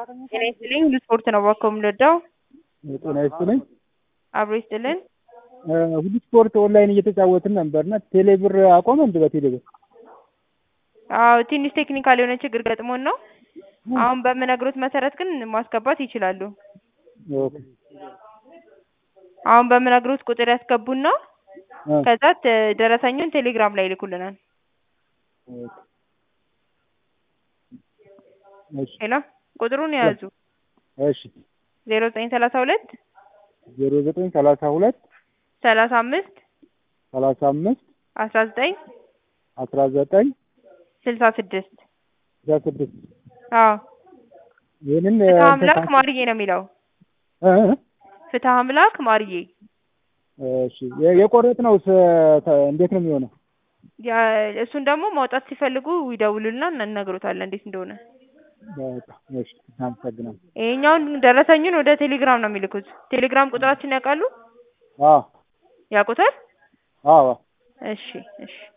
ጤና ይስጥልኝ ሁሉ ስፖርት ነው እባክዎ የምንወደው ጤና ይስጥልኝ። አብሮ ይስጥልን። ሁሉ ስፖርት ኦንላይን እየተጫወትን ነበርና ቴሌብር አቆመ እንደ በቴሌብር አዎ ትንሽ ቴክኒካል የሆነ ችግር ገጥሞን ነው። አሁን በምነግሮት መሰረት ግን ማስገባት ይችላሉ። ኦኬ አሁን በምነግሮት ቁጥር ያስገቡና እ ከዛ ተ- ደረሰኙን ቴሌግራም ላይ ይልኩልናል። ኦኬ እሺ ሄሎ ቁጥሩን የያዙ እሺ ዜሮ ዘጠኝ ሰላሳ ሁለት ዜሮ ዘጠኝ ሰላሳ ሁለት ሰላሳ አምስት ሰላሳ አምስት አስራ ዘጠኝ አስራ ዘጠኝ ስልሳ ስድስት ስልሳ ስድስት አዎ ይህንን ፍትህ አምላክ ማርዬ ነው የሚለው እ እ ፍትህ አምላክ ማርዬ እሺ የ- የቆረጥነው ስ- ተ- እንዴት ነው የሚሆነው? ያ- እሱን ደግሞ ማውጣት ሲፈልጉ ይደውሉልና እንነግሮታለን እንዴት እንደሆነ። በቃ እሺ አመሰግናለሁ። ይሄኛውን ደረሰኙን ወደ ቴሌግራም ነው የሚልኩት። ቴሌግራም ቁጥራችን ያውቃሉ? አዎ ያውቁታል? አዎ እሺ እሺ